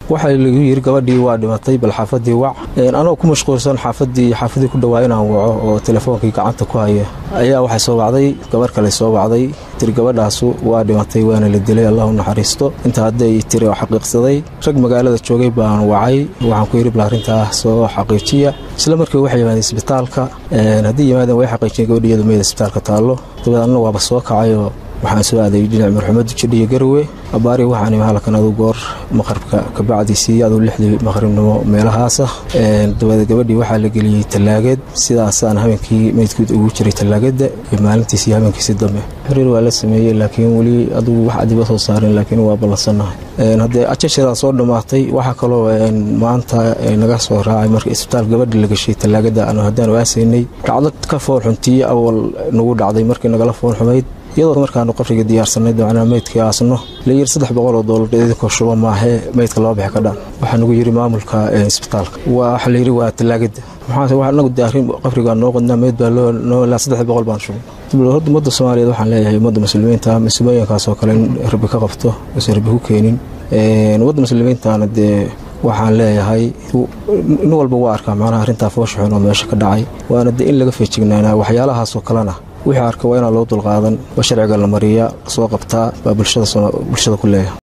waxaa lagu yiri gabadhii waa dhimatay bal xaafadii wac anoo ku mashquulsan xaafadii xaafadii ku dhawaa inaan waco oo telefoonkii gacanta ku haya ayaa waxay soo wacday gabarh kale soo wacday tiri gabadhaasu waa dhimatay waana la dilay allahu naxariisto inta hadday tiri oo xaqiiqsaday rag magaalada joogay baan wacay waxaan ku yidhi bal arrintaa soo xaqiijiya isla markii waxay yimaadeen isbitaalka haddii yimaadeen way xaqiijiyeen gabadhi iyadu meeda isbitaalka taallo dabeed anna waaba soo kacayoo waxaan soo aaday dhinac marxumadda jidhiyo garwe abaari waxaan imi halkan adu goor maqribka kabacdiisii aduu lixdii maqribnimo meelahaasa dabeed gabadhii waxaa la geliyey tallaagad sidaasaan habeenkii meydkood ugu jiray tallaagada iyo maalintiisii habeenkiisi dambe xiriir waa la sameeyey laakiin weli adugu wax adiba soo saarin laakiin waa ballansannahay haddee ajashadaa soo dhammaatay waxaa kaloo maanta naga soo raacay marka isbitaal gabadhi la gashay tallaagada aanu haddaan waasaynay dhacdo ka foolxuntii awal nagu dhacday markii nagala foolxumayd iyadoo markaanu qabriga diyaarsanay dabcanaa meydkii aasno layiri saddex boqol oo doolar idinkoo shuba maahee meydka laba bixi ka dhan waxaa nagu yiri maamulka isbitaalka waxa layiri waa tallaagada maxaa anagu de arrin qabrigaa noo qodnaa meyd baa loo ilaa saddex boqol baan shubay horta ummadda soomaaliyeed waxaan leeyahay ummadda muslimiinta masiibooyinkaas oo kale in rabbi ka qabto uusan rabbi ku keenin ummadda muslimiintana dee waxaan leeyahay nin walba waa arkaa macnaha arrintaa foosha xun oo meesha ka dhacay waana de in laga feejignaanaa waxyaalahaasoo kalena wixii arka waa inaan loo dulqaadan waa sharciga la mariyaa soo qabtaa baa bulshada ku leeyahay